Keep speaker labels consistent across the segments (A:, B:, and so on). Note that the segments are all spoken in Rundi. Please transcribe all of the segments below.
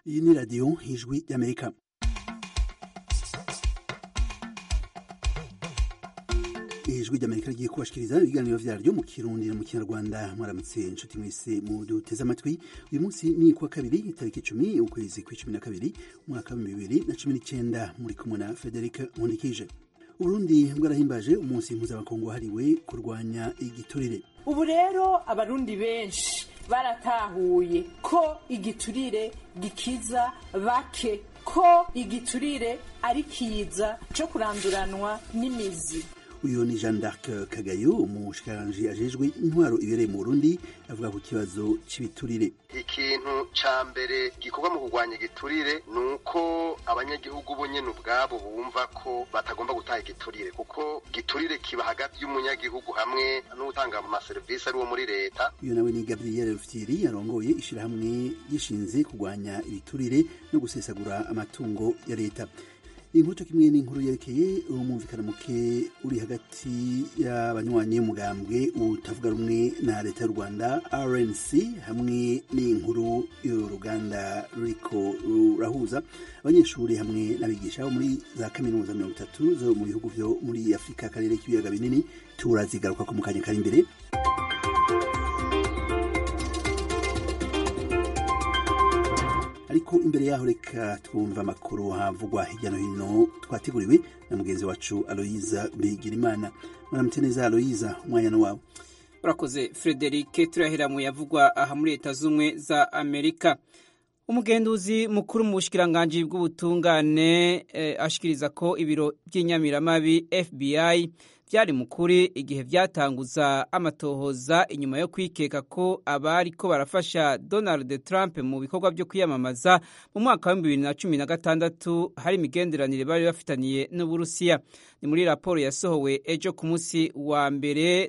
A: iyi ni radiyo ijwi y'amerika ijwi ry'amerika rigiye kubashikiriza ibiganiro vyaryo mu kirundi no mu kinyarwanda mwaramutse inshuti mwese muduteze amatwi uyu munsi ni kuwa kabiri itariki icumi ukwezi kw'icumi na kabiri umwaka wa bibiri na cumi n'icenda muri kumwe na frederic nkundikije uburundi bwarahimbaje umunsi mpuzamakungu wahariwe kurwanya igiturire
B: ubu rero abarundi benshi baratahuye ko igiturire gikiza bake ko igiturire ari kiza co kuranduranwa n'imizi
A: uyu ni jean d'arc kagayo umushikiranganji ajejwe intwaro ibereye mu burundi avuga ku kibazo c'ibiturire
C: ikintu ca mbere gikorwa mu kurwanya igiturire ni uko abanyagihugu bo nyene ubwabo bumva ko batagomba gutaha igiturire kuko giturire kiba hagati y'umunyagihugu hamwe n'utanga amaserivisi ari wo muri leta
A: uyu nawe ni gabriel rufyiri yarongoye ishirahamwe gishinze kurwanya ibiturire no gusesagura amatungo ya leta inkuru kimwe n'inkuru yerekeye umumvikana muke uri hagati y'abanywanyi y'umugambwe utavuga rumwe na leta y'u rwanda rnc hamwe n'inkuru y'uruganda ruriko rurahuza abanyeshuri hamwe n'abigisha bo muri za kaminuza mirongo itatu zo mu bihugu vyo muri afurika akarere k'ibiyaga binini turazigaruka ko mu kanya kari imbere ariko imbere yaho reka twumva amakuru havugwa hirya no hino twateguriwe na mugenzi wacu aloyiza bigirimana mwaramutse neza aloyiza umwanya no wawe
D: urakoze frederike turahera mu yavugwa aha muri leta z'ubumwe za amerika umugenduzi mukuru mu bushikiranganji bw'ubutungane eh, ashikiriza ko ibiro by'inyamiramabi fbi byari mukuri igihe byatanguza amatohoza inyuma yo kwikeka ko abari ko barafasha Donald Trump mu bikorwa byo kwiyamamaza mu mwaka wa bibiri na cumi na gatandatu hari imigenderanire bari bafitaniye n'Uburusiya ni muri raporo yasohowe ejo ku munsi wa mbere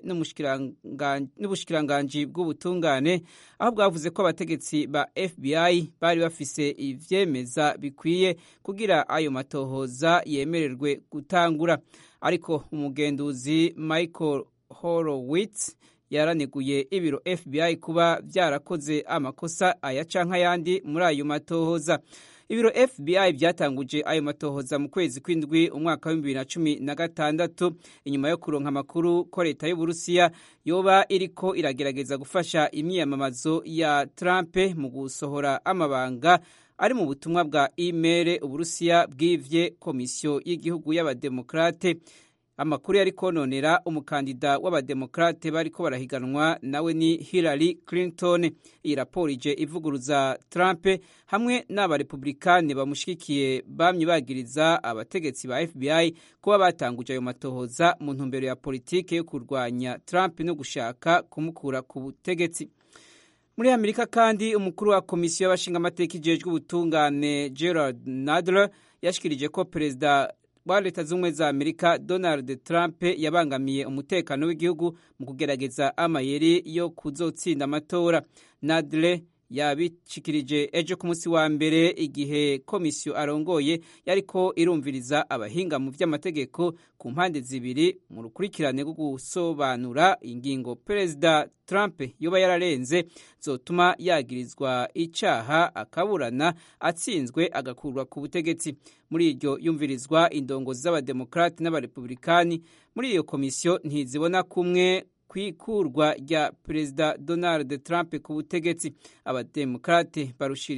D: n'ubushikiranganji bw'ubutungane aho bwavuze ko abategetsi ba FBI bari bafise ivyemeza bikwiye kugira ayo matohoza yemererwe gutangura ariko umugenduzi Michael Horowitz yaraneguye ibiro FBI kuba byarakoze amakosa aya canke ayandi muri ayo matohoza ibiro FBI byatanguje ayo matohoza mu kwezi kw'indwi umwaka wa bibiri na cumi na gatandatu inyuma yo kuronka amakuru ko leta y'uburusiya yoba iriko iragerageza gufasha imyiyamamazo ya Trump mu gusohora amabanga ari mu butumwa bwa email uburusiya bwivye komisiyo y'igihugu y'abademokrate amakuru yari kononera umukandida w'abademokrate bariko barahiganwa nawe ni Hillary Clinton iyi raporo ije ivuguruza Trump hamwe n'abarepublikani bamushigikiye bamye bagiriza abategetsi ba FBI kuba batanguje ayo matohoza mu ntumbero ya politike yo kurwanya Trump no gushaka kumukura ku butegetsi muri amerika kandi umukuru wa komisiyo y'abashingamateka ijejwe ubutungane gerard nadler yashikirije ko perezida wa leta z'ubumwe za amerika donald trump yabangamiye umutekano w'igihugu mu kugerageza amayeri yo kuzotsinda amatora nadler yabishikirije ejo ku munsi wa mbere igihe komisiyo arongoye yariko irumviriza abahinga mu vy'amategeko ku mpande zibiri mu rukurikirane rwo gusobanura ingingo perezida Trump yoba yararenze zotuma yagirizwa icaha akaburana atsinzwe agakurwa ku butegetsi muri iryo yumvirizwa indongozi z'abademokrati n'abarepublikani muri iyo komisiyo ntizibona kumwe kwikurwa rya perezida Donald Trump ku butegetsi abademokrate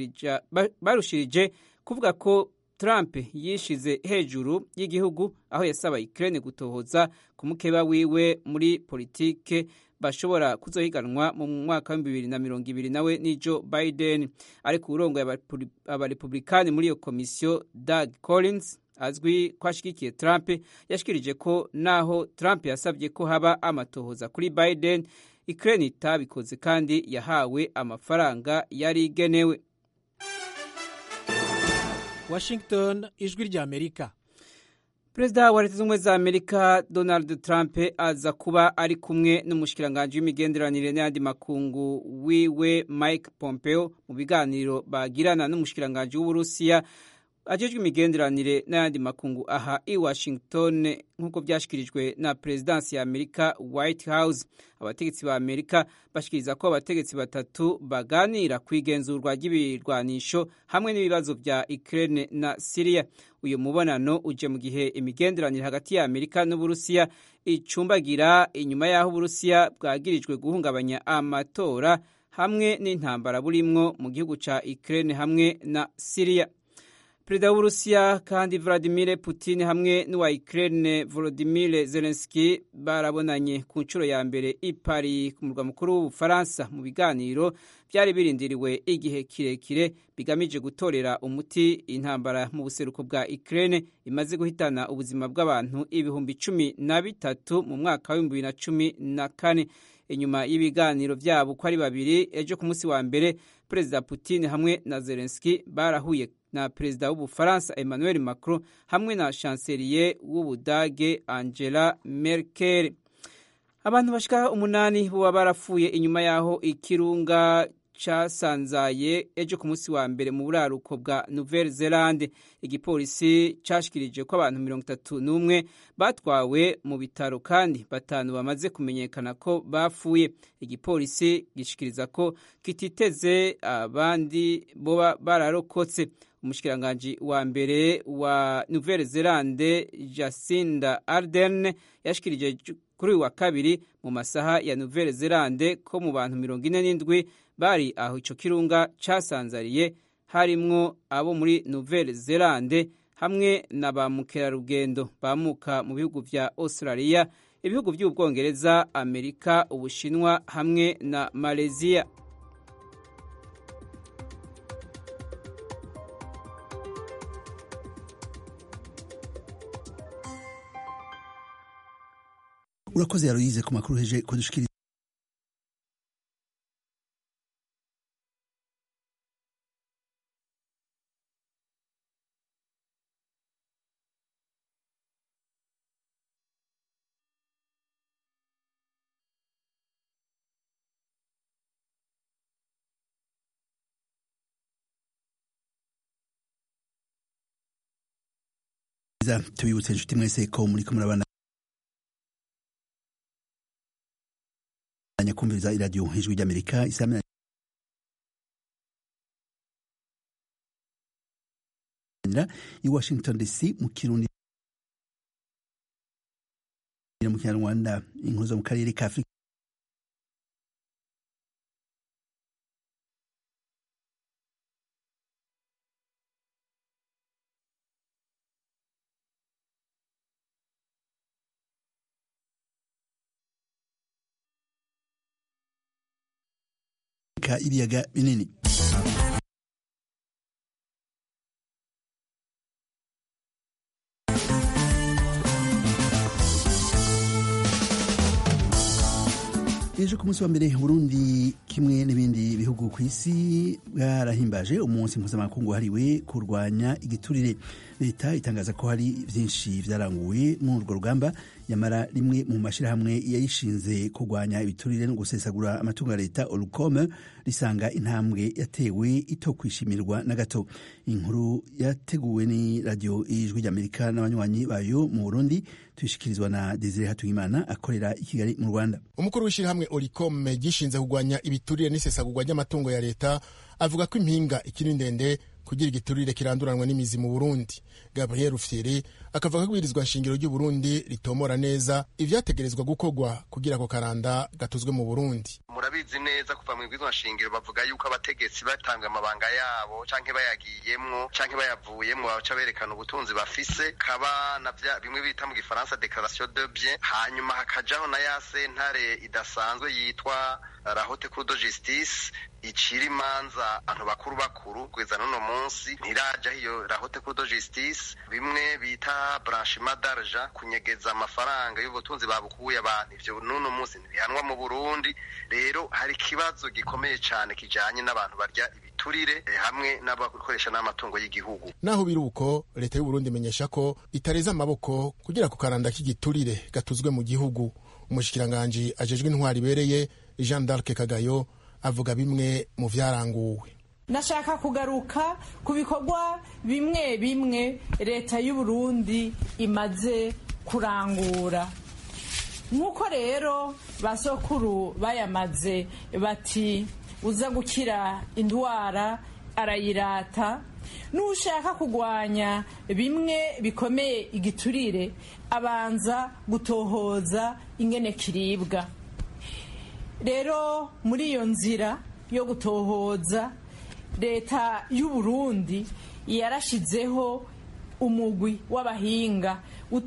D: barushirije kuvuga ko Trump yishize hejuru y'igihugu aho yasaba Ukraine gutohoza ku mukeba wiwe muri politike bashobora kuzohiganwa mu mwaka wa bibiri na mirongo ibiri nawe ni Joe Biden ariko urongoye abarepublikani muri iyo komisiyo Doug Collins azwi ko ashigikiye Trump yashikirije ko naho Trump yasabye ko haba amatohoza kuri Biden Ukraine itabikoze kandi yahawe amafaranga yari igenewe
E: Washington ijwi rya Amerika
D: Perezida wa Leta Zunze za Amerika Donald Trump aza kuba ari kumwe n'umushikiranganji w'imigenderanire n'ayandi makungu wiwe Mike Pompeo mu biganiro bagirana n'umushikiranganji w'Uburusiya ajejwe imigenderanire n'ayandi makungu aha i washington nk'uko byashyikirijwe na perezidansi ya amerika white house abategetsi ba amerika bashikiriza ko abategetsi batatu baganira ku igenzurwa ry'ibirwanisho hamwe n'ibibazo bya ukraine na syria uyu mubonano uje mu gihe imigenderanire hagati ya amerika n'uburusiya icumbagira inyuma y'aho uburusiya bwagirijwe guhungabanya amatora hamwe n'intambara burimwo mu gihugu ca ukraine hamwe na syria perezida w'uburusiya kandi vladimir putin hamwe n'uwa ukraine volodimir zelenski barabonanye ku nshuro ya mbere i paris ku murwa mukuru w'ubufaransa mu biganiro byari birindiriwe igihe kirekire bigamije gutorera umuti intambara mu buseruko bwa ukraine imaze guhitana ubuzima bw'abantu ibihumbi cumi na bitatu mu mwaka w'ibihumbi bibiri na cumi na kane inyuma y'ibiganiro byabo uko ari babiri ejo ku munsi wa mbere perezida putin hamwe na zelenski barahuye na perezida w'ubufaransa emmanuel macron hamwe na chancelier w'ubudage angela merkel abantu bashika umunani boba barapfuye inyuma y'aho ikirunga casanzaye ejo ku munsi wa mbere mu buraruko bwa nouvelle zelande igipolisi cashikirije ko abantu mirongo itatu n'umwe batwawe mu bitaro kandi batanu bamaze kumenyekana ko bapfuye igipolisi gishikiriza ko kititeze abandi boba bararokotse umushikiranganji wa mbere wa nouvelle zelande jacinda ardern yashikirije kuri uyu wa kabiri mu masaha ya nouvelle zelande ko mu bantu mirongo ine n'indwi bari aho ico kirunga casanzariye harimwo abo muri nouvelle zelande hamwe na ba mukerarugendo bamuka mu bihugu vya australia ibihugu vy'ubwongereza amerika ubushinwa hamwe na malaysia
A: urakoze yaroyize ku makuru heje kudushikiriza tubibutse inshuti mwese ko muri ko murabana kumviriza iradiyo ijwi ry'amerika isamira i washington dc mu kirundi mu kinyarwanda inkuru zo mu karere ka afurika ibiyaga binini ejo ku munsi wa mbere burundi kimwe n'ibindi bihugu ku isi bwarahimbaje umunsi mpuzamakungu wahariwe kurwanya igiturire leta itangaza ko hari byinshi byaranguwe muri urwo rugamba nyamara rimwe mu mashyirahamwe yayishinze kurwanya ibiturire no gusesagura amatungo ya leta orukome risanga intambwe yatewe ito kwishimirwa na gato inkuru yateguwe ni radiyo ijwi ry'amerika n'abanywanyi bayo mu burundi tuyishyikirizwa na desire hatuyimana akorera i kigali mu rwanda
F: umukuru w'ishyirahamwe orikome gishinze kurwanya ibiturire n'isesagurwa ry'amatungo ya leta avuga ko impinga ikiri ndende kugira igiturire kiranduranwa n'imizi mu burundi gabriel rufyiri akavuga ko ibwirizwa nshingiro ry'uburundi ritomora neza ivyategerezwa gukorwa kugira ako karanda gatuzwe mu burundi
C: murabizi neza kuva mu ibwirizwa nshingiro bavuga yuko abategetsi batanga amabanga yabo canke bayagiyemwo canke bayavuyemwo baca berekana ubutunzi bafise kaba na vya bimwe bita mu gifaransa declaration de bien hanyuma hakajaho na ya sentare idasanzwe yitwa la haute cour de justice icira imanza abantu bakuru bakuru kugeza n'uno munsi ntirajaho iyo la haute cour de justice bimwe bita blanchiment d'argent kunyegeza amafaranga y'ubutunzi babukuye abantu ivyo n'uno munsi ntibihanwa mu burundi rero hari ikibazo gikomeye cane kijanye n'abantu barya ibiturire hamwe n'abakoresha n'amatungo y'igihugu
F: naho biri uko leta y'uburundi imenyesha ko itareza amaboko kugira ku karanda k'igiturire gatuzwe mu gihugu umushikiranganji ajejwe intwari ibereye jean d'arc kagayo avuga bimwe mu vyaranguwe
B: nashaka kugaruka ku bikorwa bimwe bimwe leta y'u Burundi imaze kurangura nk'uko rero basokuru bayamaze bati uza gukira indwara arayirata n'ushaka kurwanya bimwe bikomeye igiturire abanza gutohoza ingene kiribwa rero muri iyo nzira yo gutohoza leta y'u Burundi yarashizeho umugwi w'abahinga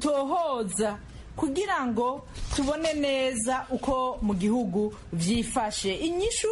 B: utohoza kugira ngo tubone neza uko mu gihugu byifashe inyishu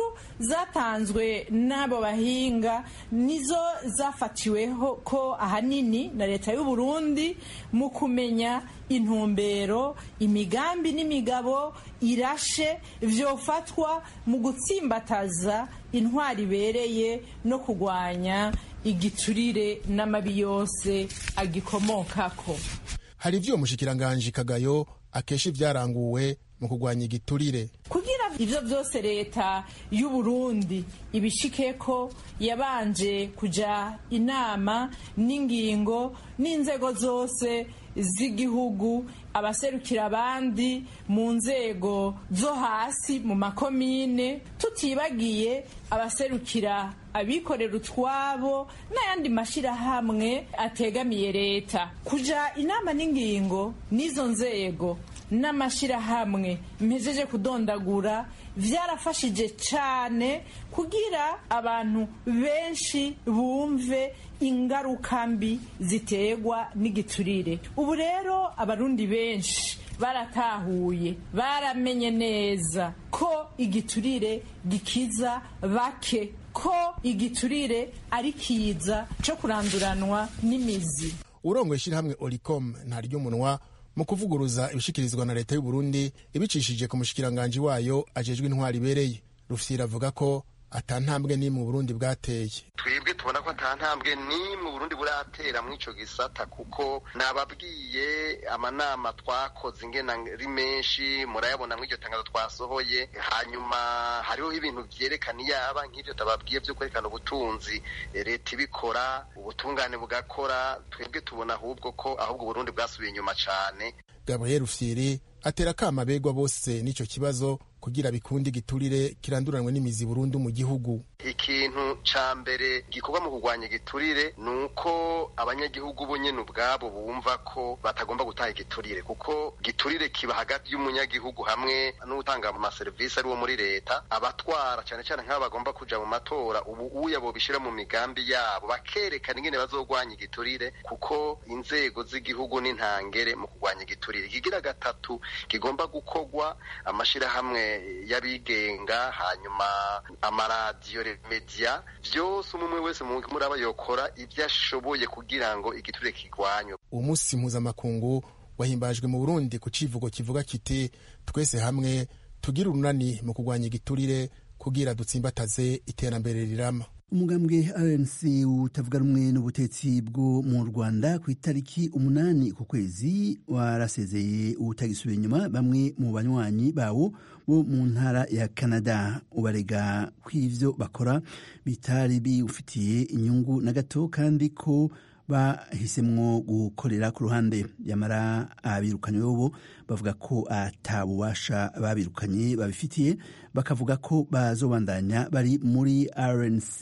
B: zatanzwe n'abo bahinga nizo zafatiweho ko ahanini na leta y'u Burundi mu kumenya intumbero imigambi n'imigabo irashe byofatwa mu gutsimbataza intwari ibereye no kurwanya igiturire n'amabi yose agikomokako
F: hari ivyo umushikiranganji kagayo akesha ivyaranguwe mu kurwanya igiturire
B: kugira ivyo vyose leta y'u Burundi ibishikeko yabanje kuja inama n'ingingo n'inzego zose z'igihugu abaserukira abandi mu nzego zo hasi mu makomine tutibagiye abaserukira abikorera utwabo n'ayandi mashyirahamwe ategamiye leta kuja inama n'ingingo n'izo nzego n'amashyirahamwe mpejeje kudondagura byarafashije cyane kugira abantu benshi bumve ingaruka mbi ziterwa n'igiturire ubu rero abarundi benshi baratahuye baramenye neza ko igiturire gikiza bake ko igiturire ari kiza cyo kuranduranwa n'imizi
F: urongoye ishyirahamwe oricom ntaryo umunwa mu kuvuguruza ibishikirizwa na leta y'u Burundi ibicishije ku mushikiranganji wayo ajejwe intwari ibereye rufyira avuga ko ata ntambwe n'imwe Burundi bwateye
C: twebwe tubona ko ata ntambwe n'imwe Burundi buratera muri ico gisata kuko nababwiye amanama twakoze ingena ari menshi murayabona muri iryo tangazo twasohoye hanyuma hariho ibintu vyerekana iyaba nk'ivyo tababwiye vyo kwerekana ubutunzi leta ibikora ubutungane bugakora twebwe tubona ahubwo ko ahubwo Burundi bwasubiye inyuma cane
F: Gabriel Rufyiri atera kama begwa bose n'ico kibazo kugira bikunde igiturire kiranduranwe n'imizi burundu mu gihugu
C: ikintu ca mbere gikorwa mu kurwanya igiturire ni uko abanyagihugu bo nyene ubwabo bumva ko batagomba gutaha igiturire kuko giturire kiba hagati y'umunyagihugu hamwe n'utanga mu maserivisi ari wo muri leta abatwara cane cane nk'abo bagomba kuja mu matora ubu uya bobishira mu migambi yabo bakerekana ingene bazogwanya igiturire kuko inzego z'igihugu n'intangere mu kurwanya igiturire ikigira gatatu kigomba gukorwa amashirahamwe y'abigenga hanyuma amaradiyo media vyose umwe wese muri aba yokora ibyo ashoboye kugira ngo igiturire kigwanywe
F: uwo munsi mpuzamakungu wahimbajwe mu burundi ku civugo kivuga kiti twese hamwe tugira urunani mu kurwanya igiturire kugira dutsimbataze iterambere rirama
A: umugambwe rnc utavuga rumwe n'ubutetsi bwo mu rwanda ku itariki umunani ku kwezi warasezeye ubutagisubiye inyuma bamwe mu banywanyi bawo bo mu ntara ya canada ubarega ko ivyo bakora bitari biwufitiye inyungu na gato kandi ko bahisemwo gukorera ku ruhande yamara abirukanywe bobo bavuga ko atabubasha babirukanye babifitiye bakavuga ko bazobandanya bari muri rnc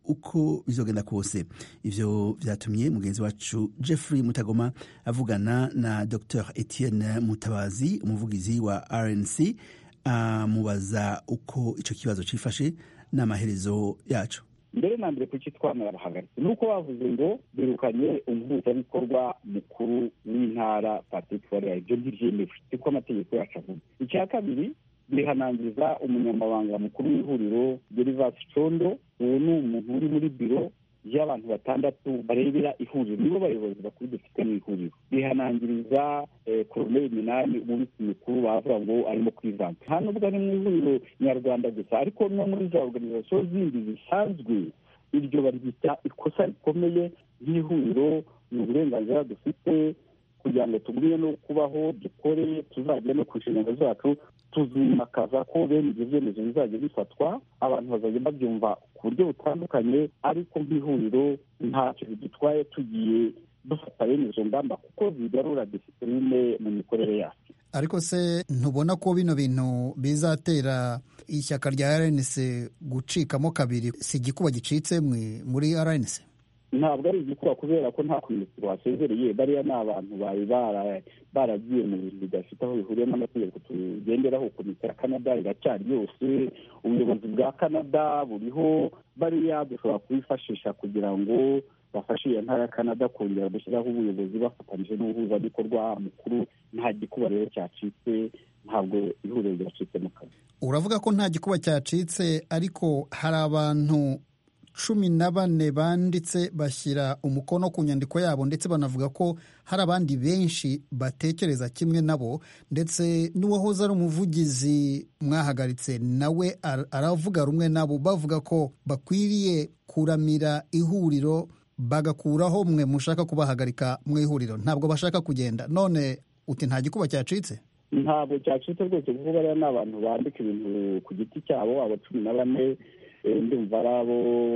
A: uko bizogenda kose ivyo vyatumye mugenzi wacu jeffrey mutagoma avugana na dr etienne mutabazi umuvugizi wa rnc amubaza uko ico kibazo cifashe n'amaherezo yaco
G: mbere na mbere kuki twamara bahagaritse ni uko bavuze ngo birukanye umuhuzabikorwa mukuru w'intara patrick warera ibyo ntibyemewe siko amategeko yacu avuga icya kabiri bihanangiriza umunyamabanga mukuru w'ihuriro gerivasi condo uwo ni umuntu uri muri biro y'abantu batandatu barebera ihuriro nibo bayobozi bakuru dufite mu ihuriro bihanangiriza koroneli minani umubitsi mukuru bavuga ngo arimo kwivanga nta nubwo ari mu ihuriro nyarwanda gusa ariko no muri za organizasiyo zindi zisanzwe iryo baryita ikosa rikomeye nk'ihuriro ni uburenganzira dufite kugira ngo tugumye no kubaho dukore tuzagere no ku nshingano zacu tuzimakaza ko bene ibyo byemezo bizajya bifatwa abantu bazajya babyumva ku buryo butandukanye ariko nk'ihuriro ntacyo bidutwaye tugiye dufata bene izo ngamba kuko zigarura disipurine mu mikorere yacu
H: ariko se ntubona ko bino bintu bizatera ishyaka rya rnc gucikamo kabiri si igikuba gicitse muri rnc
G: ntabwo ari igikuba kubera ko nta minisitiri wasezereye bariya ni abantu bari baragiye mu bintu bidafite aho bihuriye n'amategeko tugenderaho komite ya canada iracyari yose ubuyobozi bwa canada buriho bariya dushobora kubifashisha kugira ngo bafashe iyo ntara ya canada kongera gushyiraho ubuyobozi bafatanyije n'umuhuzabikorwa mukuru nta gikuba rero cyacitse ntabwo ihuriro ryacitse mu kazi
H: uravuga ko nta gikuba cyacitse ariko hari abantu cumi na bane banditse bashyira umukono ku nyandiko yabo ndetse banavuga ko hari abandi benshi batekereza kimwe nabo ndetse n'uwahoze ari umuvugizi mwahagaritse nawe aravuga rumwe nabo bavuga ko bakwiriye kuramira ihuriro bagakuraho mwe mushaka kubahagarika mu ihuriro ntabwo bashaka kugenda none uti nta gikuba cyacitse
G: ntabwo cyacitse rwose kuko bariya ni abantu bandika ibintu ku giti cyabo aba cumi na bane ndumva ari abo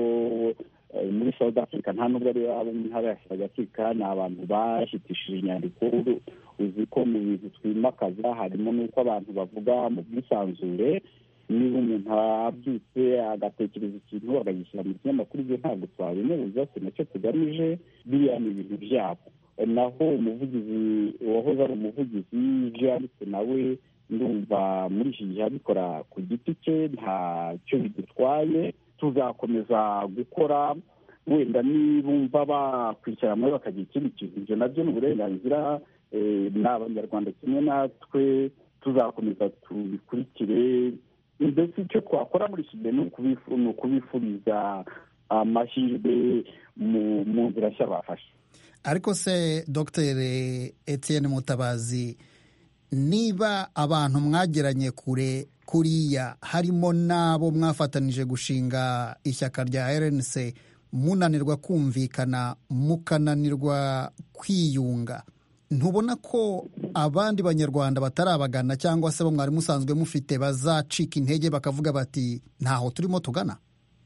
G: muri south africa nta nubwo ari abo mu ntara ya south africa ni abantu bashyitishije inyandiko uzi ko mu bintu twimakaza harimo n'uko abantu bavuga mu bwisanzure niba umuntu abyutse agatekereza ikintu akagishyira mu kinyamakuru ibyo ntabwo twabimubuza si nacyo tugamije biriya ni ibintu byabo naho umuvugizi wahoze ari umuvugizi ibyo yanditse nawe ndumva muri iki gihe abikora ku giti cye ntacyo bidutwaye tuzakomeza gukora wenda nibumva bakwicara muri bakagira ikindi kintu ibyo nabyo ni uburenganzira ni abanyarwanda kimwe natwe tuzakomeza tubikurikire mbese icyo twakora muri iki gihe ni ukubifuriza amahirwe mu nzira nshya bafashe
H: ariko se dr etienne mutabazi niba abantu mwageranye kure kuriya harimo n'abo mwafatanije gushinga ishyaka rya rnc munanirwa kumvikana mukananirwa kwiyunga ntubona ko abandi banyarwanda batarabagana cyangwa se bo mwari musanzwe mufite bazacika intege bakavuga bati ntaho turimo tugana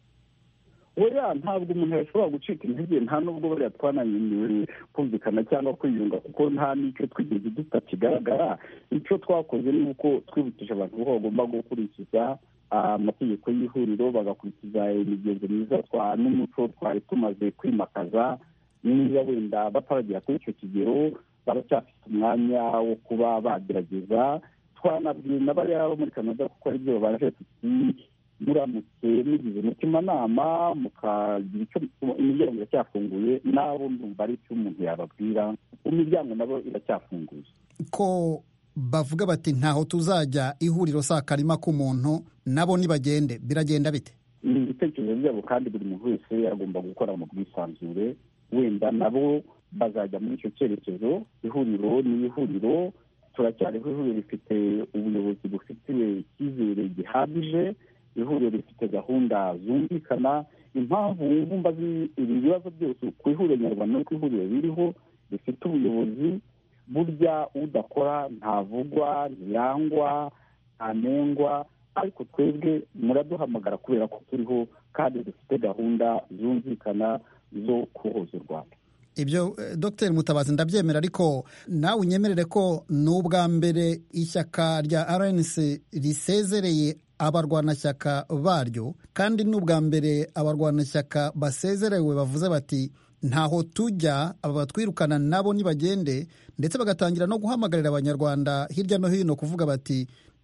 G: oya ntabwo umuntu yashobora gucika intege nta nubwo bariya twanananiwe kumvikana cyangwa kwiyunga kuko nta n'icyo twigeze duta kigaragara icyo twakoze ni uko twibukije abantu ko bagomba gukurikiza amategeko y'ihuriro bagakurikiza imigenzo myiza n'umuco twari tumaze kwimakaza niba wenda bataragera kuri icyo kigero baracyafite umwanya wo kuba bagerageza twanabwiye na bariya bo muri canada kuko ari byo baje tuti muramutse mugize umutimanama mukagira icyo imiryango iracyafunguye nabo ndumva ari icyo umuntu yababwira imiryango nabo iracyafunguye
H: ko bavuga bati ntaho tuzajya ihuriro saa karima k'umuntu nabo nibagende biragenda bite
G: ni ibitekerezo byabo kandi buri muntu wese agomba gukora mu bwisanzure wenda nabo bazajya muri icyo cyerekezo ihuriro ni ihuriro turacyariho ihuriro rifite ubuyobozi bufitiwe icyizere gihagije ihuriro rifite gahunda zumvikana impamvu wumva ibi bibazo byose ku ihuriro nyarwanda no ku ihuriro ririho rifite ubuyobozi burya udakora ntavugwa ntiyangwa ntanengwa ariko twebwe muraduhamagara kubera ko turiho kandi dufite gahunda zumvikana zo kuhoza u rwanda
H: ibyo dr mutabazi ndabyemera ariko nawe unyemerere ko ni ubwa mbere ishyaka rya rnc risezereye abarwanashyaka baryo kandi ni ubwa mbere abarwanashyaka basezerewe bavuze bati ntaho tujya aba batwirukana nabo nibagende ndetse bagatangira no guhamagarira abanyarwanda hirya no hino kuvuga bati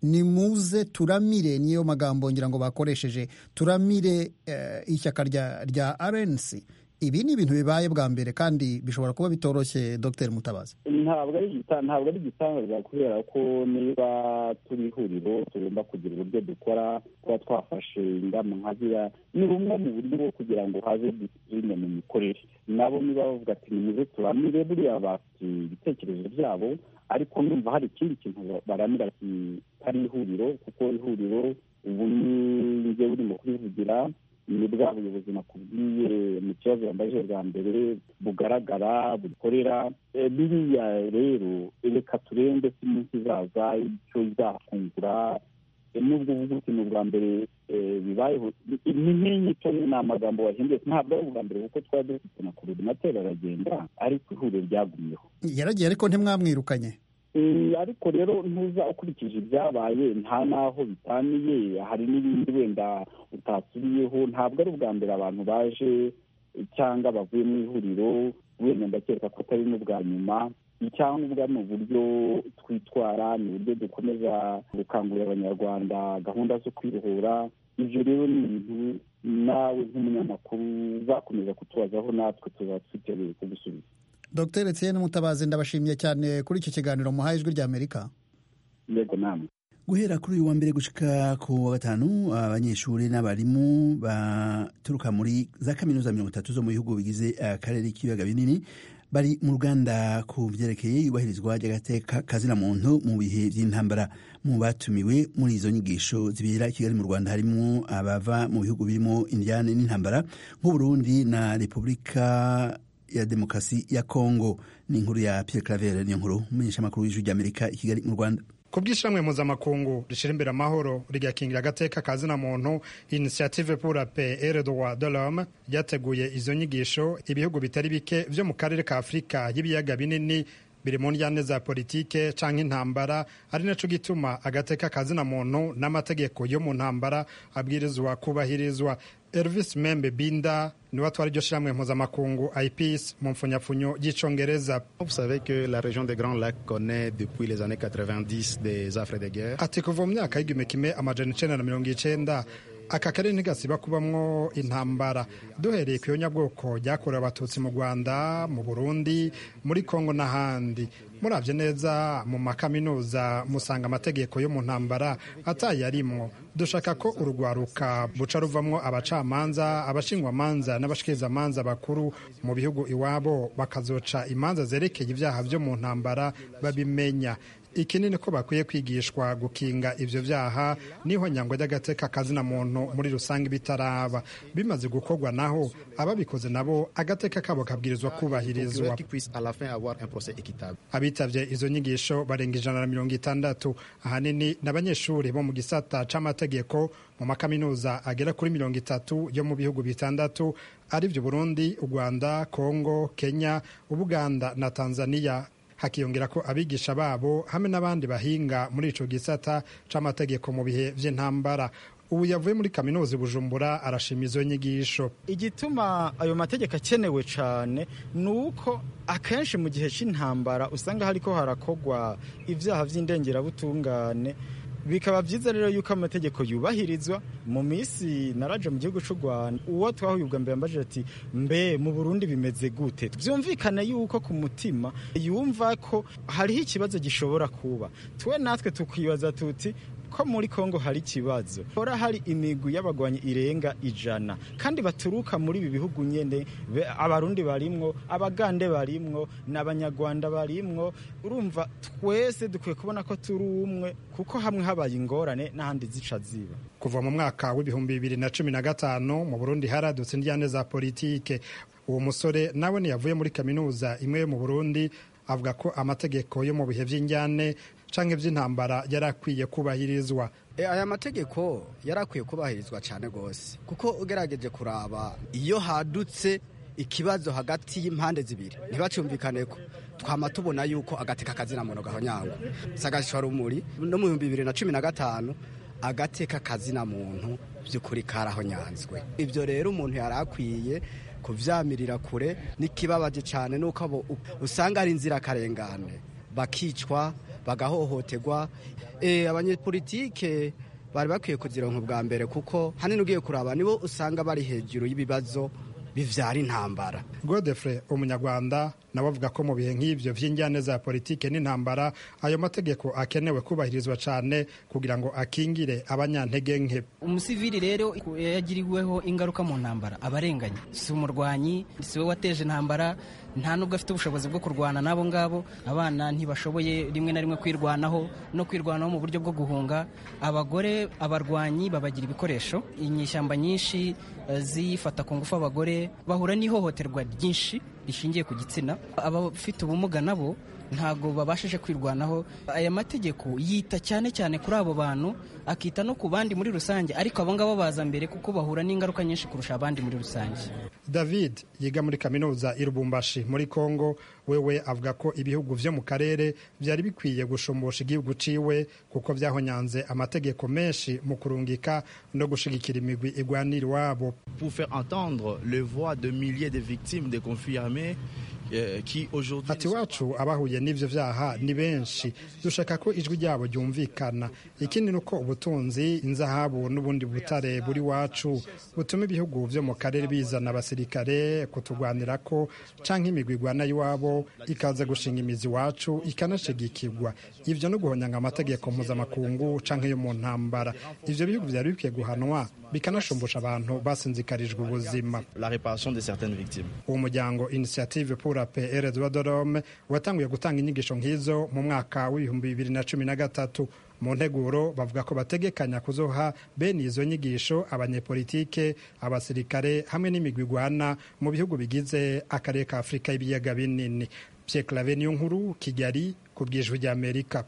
H: nimuze turamire niyo magambo ngira ngo bakoresheje turamire ishyaka rya rnc ibi ni ibintu bibaye bwa mbere kandi bishobora kuba bitoroshye dr mutabazi
G: ntabwo ari ntabwo ari igitangaza kubera ko niba turi ihuriro tugomba kugira uburyo dukora kuba twafashe ingamba nka ziriya ni bumwe mu buryo bwo kugira ngo haze disipurine mu mikorere nabo niba bavuga ati nimuze turamire buriya bafite ibitekerezo byabo ariko numva hari ikindi kintu baramira kitari ihuriro kuko ihuriro ubu ni njye urimo kurivugira ni bwa buyobozi nakubwiye mu kibazo yambaje bwa mbere bugaragara bukorera biriya rero reka turembe si iminsi izaza icyo izafungura nubwo uvuga uti ni ubwa mbere bibayeho ni nk'inyito ni amagambo wahinduye ntabwo ari ubwa mbere kuko twari dufite na korodinateri aragenda ariko ihuriro ryagumyeho
H: yaragiye ariko ntimwamwirukanye
G: ariko rero ntuza ukurikije ibyabaye nta n'aho bitaniye hari n'ibindi wenda utasubiyeho ntabwo ari ubwa mbere abantu baje cyangwa bavuye mu ihuriro wenda ndakeka ko atari n'ubwa nyuma icyangombwa ni uburyo twitwara ni uburyo dukomeza gukangurira abanyarwanda gahunda zo kwibohora ibyo rero ni ibintu nawe nk'umunyamakuru uzakomeza kutubazaho natwe tuzaba twiteguye kugusubiza
H: dr etienne mutabazi ndabashimiye cyane kuri iki kiganiro muhaye ijwi rya amerika
G: yego namwe
A: guhera kuri uyu wa mbere gushika ku wa gatanu abanyeshuri n'abarimu baturuka muri za kaminuza mirongo itatu zo mu bihugu bigize akarere k'ibiyaga binini bari mu ruganda ku byerekeye iyubahirizwa ry'agateka kazina muntu mu bihe by'intambara mu batumiwe muri izo nyigisho zibera i kigali mu rwanda harimo abava mu bihugu birimo indiyane n'intambara nk'uburundi na repubulika ya demokarasi ya kongo ni inkuru ya pierre claver niyo nkuru umumenyeshamakuru w'ijwi ry'amerika i kigali mu rwanda
I: ku bw'ishamwe mpuzamakungu rishyira imbere amahoro rigakingira agateka ka zina muntu initiative pour la paix et le droit de l'homme ryateguye izo nyigisho ibihugu bitari bike byo mu karere ka afurika y'ibiyaga binini biri mu njyane za politike canke intambara ari naco gituma agateka ka zina muntu n'amategeko yo mu ntambara abwirizwa kubahirizwa Elvis Membe Binda niwe atwara iryo shirahamwe mpuzamakungu IPS mu mfunyapfunyo y'icongereza
J: Vous savez que la région des Grands Lacs connaît depuis les années 90 des affres de guerre.
I: ati kuva mu myaka y'igihumbi kimwe amajana icenda na mirongo icenda aka karere ntigasiba kubamwo intambara duhereye ku yonyabwoko ryakorewe abatutsi mu rwanda mu burundi muri kongo n'ahandi murabye neza mu makaminuza musanga amategeko yo mu ntambara atayarimwo dushaka ko urugwaruka buca ruvamwo abacamanza abashingwamanza n'abashikirizamanza bakuru mu bihugu iwabo bakazoca imanza zerekeye ibyaha byo mu ntambara babimenya ikinini ko bakwiye kwigishwa gukinga ivyo vyaha niho nyangwa ry'agateka kazina muntu muri rusange bitaraba bimaze gukorwa naho ababikoze nabo agateka kabo kabwirizwa kubahirizwa abitavye izo nyigisho barenga ijana na mirongo itandatu ahanini n'abanyeshuri bo mu gisata c'amategeko mu makaminuza agera kuri mirongo itatu yo mu bihugu bitandatu arivyo burundi u rwanda kongo kenya ubuganda na tanzania hakiyongera ko abigisha babo hamwe n'abandi bahinga muri ico gisata c'amategeko mu bihe vy'intambara ubu yavuye muri kaminuza bujumbura arashima izo nyigisho
K: igituma ayo mategeko akenewe cyane ni uko akenshi mu gihe cy'intambara usanga hariko harakogwa ibyaha by'indengerabutungane bikaba byiza rero yuko amategeko yubahirizwa mu minsi naraje mu gihugu cy'u rwanda uwo twahuye ubwa mbere mbajije ati mbe mu burundi bimeze gute byumvikane yuko ku mutima yumva ko hariho ikibazo gishobora kuba twe natwe tukibaza tuti ko muri kongo hari ikibazo hora hari imigwi y'abagwanyi irenga ijana kandi baturuka muri ibi bihugu nyene abarundi barimwo abagande barimwo n'abanyarwanda barimwo urumva twese dukwiye kubona ko turi umwe kuko hamwe habaye ingorane n'ahandi zica ziba
I: kuva mu mwaka w'ibihumbi bibiri na cumi na gatanu mu burundi haradutse indyane za politike uwo musore nawe ntiyavuye muri kaminuza imwe yo mu burundi avuga ko amategeko yo mu bihe by'injyane canke vy'intambara yari akwiye kubahirizwa
L: aya mategeko yari akwiye kubahirizwa cyane rwose kuko ugerageje kuraba iyo hadutse ikibazo hagati y'impande zibiri ntibacumvikane ko twama tubona yuko agateka kazina muntu gahonyangwa sagashwa rumuri no mu bihumbi bibiri na cumi na gatanu agateka kazina muntu by'ukuri karahonyanzwe ibyo rero umuntu yari akwiye kuvyamirira kure n'ikibabaje cyane nuko usanga ari inzirakarengane bakicwa bagahohoterwa abanyepolitike bari bakwiye kuzironka ubwa mbere kuko hanini ugiye kuraba nibo usanga bari hejuru y'ibibazo bivyara intambara
I: godefre umunyarwanda nawe avuga ko mu bihe nk'ivyo vy'injyane za politike n'intambara ayo mategeko akenewe kubahirizwa cane kugira ngo akingire abanyantege nke
M: umusivili rero yagiriweho ingaruka mu ntambara abarenganye si umurwanyi si we wateje intambara nta nubwo afite ubushobozi bwo kurwana n'abo ngabo abana ntibashoboye rimwe na rimwe kwirwanaho no kwirwanaho mu buryo bwo guhunga abagore abarwanyi babagira ibikoresho inyishyamba nyinshi zifata ku ngufu abagore bahura n'ihohoterwa ryinshi rishingiye ku gitsina abafite ubumuga nabo ntabwo babashije kwirwanaho aya mategeko yita cyane cyane kuri abo bantu akita no ku bandi muri rusange ariko abo ngabo baza mbere kuko bahura n'ingaruka nyinshi kurusha abandi muri rusange
I: david yiga muri kaminuza i rubumbashi muri congo wewe avuga ko ibihugu vyo mu karere vyari bikwiye gushumbusha igihugu ciwe kuko vyahonyanze amategeko menshi mu kurungika no gushigikira imigwi igwanira iwabo
N: pour faire entendre les voix de milliers de victimes des conflits armés
I: ati iwacu abahuye n'ivyo vyaha ni benshi dushaka ko ijwi ryabo ryumvikana ikindi ni uko ubutunzi inzahabu n'ubundi butare buri wacu butuma ibihugu vyo mu karere bizana abasirikare kutugwanira ko canke imigwi igwana y'iwabo ikaza gushinga imizi iwacu ikanashigikirwa ivyo no guhonyanga amategeko mpuzamakungu canke yo mu ntambara ivyo bihugu vyari bikwiye guhanwa bikanashumbusha abantu basinzikarijwe ubuzima uwo muryango initiative pour la paix et le droit de l'homme watanguye gutanga inyigisho nk'izo mu mwaka w'ibihumbi bibiri na cumi na gatatu mu nteguro bavuga ko bategekanya kuzoha bene izo nyigisho abanyepolitike abasirikare hamwe n'imigwi igwana mu bihugu bigize akarere ka afurika y'ibiyaga binini pierre clave niyo nkuru kigali ku bwijwi ry'amerika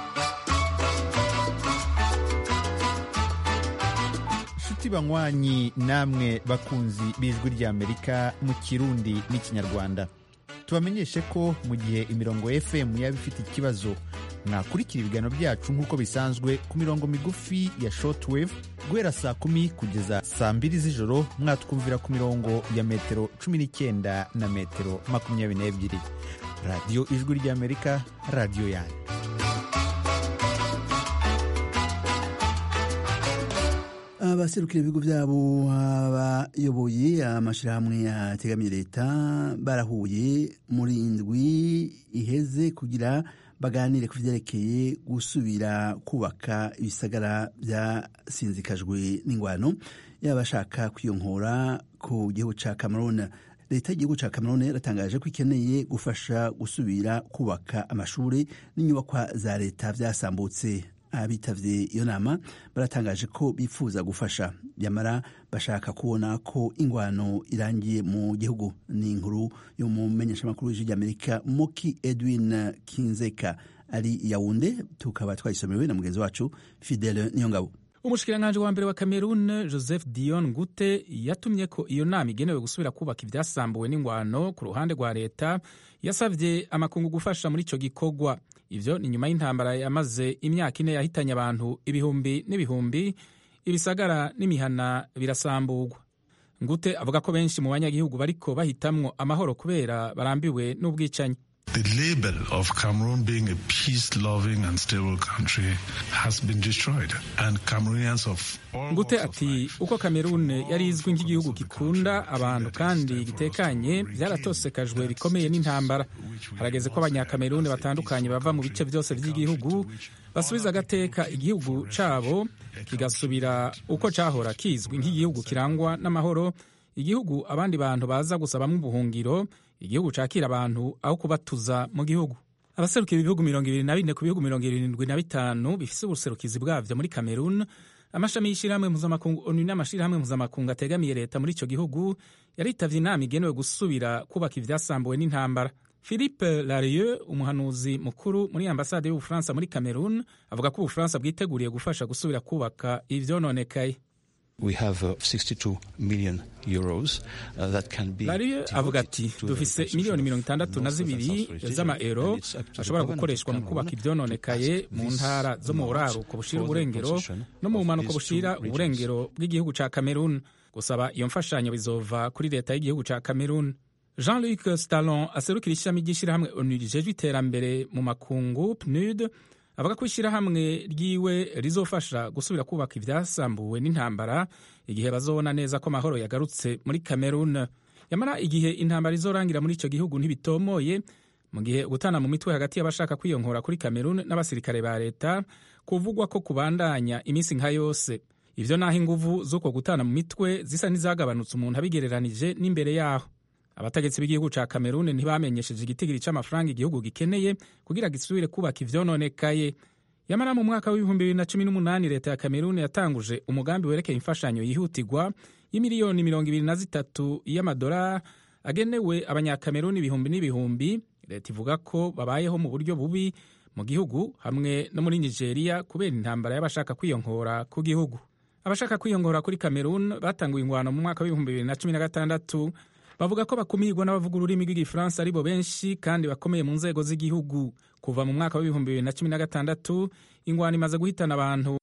O: inshuti banywanyi namwe bakunzi b'ijwi ry'amerika mu kirundi n'ikinyarwanda tubamenyeshe ko mu gihe imirongo fm yaba ifite ikibazo mwakurikira ibiganiro byacu nk'uko bisanzwe ku mirongo migufi ya shortwave guhera saa kumi kugeza saa mbiri z'ijoro mwatwumvira ku mirongo ya metero cumi n'icyenda na metero makumyabiri n'ebyiri radiyo ijwi ry'amerika radiyo yanyu
A: abaserukira ibigo byabo abayoboye amashyirahamwe ategamiye leta barahuye muri indwi iheze kugira baganire ku byerekeye gusubira kubaka ibisagara byasinzikajwe n'ingwano y'abashaka kwiyonkora ku gihugu cya cameroon leta y'igihugu cya cameroon yaratangaje ko ikeneye gufasha gusubira kubaka amashuri n'inyubakwa za leta byasambutse abitavye iyo nama baratangaje ko bifuza gufasha nyamara bashaka kubona ko ingwano irangiye mu gihugu ni inkuru yo mu menyeshamakuru w'ijwi ry'amerika moki edwin kinzeka ari yawunde tukaba twayisomewe na mugenzi wacu fidele niyongabo
P: umushikiranganji wa mbere wa cameroon joseph dion ngute yatumye ko iyo nama igenewe gusubira kubaka ibyasambuwe n'ingwano ku ruhande rwa leta yasabye amakungu gufasha muri icyo gikorwa ivyo ni nyuma y'intambara yamaze imyaka ine yahitanye abantu ibihumbi n'ibihumbi ibisagara n'imihana birasamburwa ngute avuga ko benshi mu banyagihugu bariko bahitamwo amahoro kubera barambiwe n'ubwicanyi
Q: The label of Cameroon being a peace-loving and stable country has been destroyed, and Cameroonians of
P: ngute ati uko kamerun yari izwi nk'igihugu gikunda abantu kandi gitekanye byaratosekajwe bikomeye n'intambara harageze ko abanyakameruni batandukanye bava mu bice byose by'igihugu basubiza agateka igihugu cabo kigasubira uko cahora kizwi nk'igihugu kirangwa n'amahoro igihugu abandi bantu baza gusabamwo ubuhungiro igihugu cakira abantu aho kubatuza mu gihugu abaserukira ibihugu mirongo ibiri na bine ku bihugu mirongo irindwi na bitanu bifise ubuserukizi bwavyo muri cameroon amashami y'ishirahamwe mpuzamakungu onu n'amashirahamwe mpuzamakungu ategamiye leta muri ico gihugu yaritavye inama igenewe gusubira kubaka ivyasambuwe n'intambara philippe larieux umuhanuzi mukuru muri ambasade y'ubufaransa muri cameroon avuga ko ubufaransa bwiteguriye gufasha gusubira kubaka ivyononekaye
R: We have uh, 62 million euros uh, that can be
P: Larieux avuga ati dufise miliyoni mirongo itandatu na zibiri z'amaero ashobora gukoreshwa mu kubaka ivyononekaye mu ntara zo mu buraruko bushira uburengero no mu bumanuko bushira uburengero bw'igihugu ca Cameroon gusaba iyo mfashanyo bizova kuri leta y'igihugu ca Cameroon Jean-Luc Stallon aserukira ishami ry'ishirahamwe ONU rijejwe iterambere mu makungu PNUD avuga ko ishyirahamwe ryiwe rizofasha gusubira kubaka ibyasambuwe n'intambara igihe bazobona neza ko amahoro yagarutse muri cameroon yamara igihe intambara izorangira muri icyo gihugu ntibitomoye mu gihe gutana mu mitwe hagati y'abashaka kwiyonkora kuri kamerun n'abasirikare ba leta kuvugwa ko kubandanya iminsi nka yose ivyo naho inguvu z'uko gutana mu mitwe zisa n'izagabanutse umuntu abigereranije n'imbere yaho abategetsi b'igihugu ca kamerun ntibamenyesheje igitigiri c'amafaranga igihugu gikeneye kugira gisubire kubaka ivyononekaye yamara mu mwaka w'ibihumbi bibiri na cumi n'umunani leta ya kamerun yatanguje umugambi werekeye imfashanyo yihutirwa y'imiliyoni mirongo ibiri na zitatu y'amadolari agenewe abanyakameruni ibihumbi n'ibihumbi leta ivuga ko babayeho mu buryo bubi mu gihugu hamwe no muri nigeria kubera intambara y'abashaka kwiyonkora ku gihugu abashaka kwiyonkora kuri kamerun batanguye ingwano mu mwaka w'ibihumbi bibiri na cumi na gatandatu bavuga ko bakumirwa n'abavuga ururimi rw'igifaransa ari bo benshi kandi bakomeye mu nzego z'igihugu kuva mu mwaka w'ibihumbi bibiri na cumi na gatandatu ingwano imaze guhitana abantu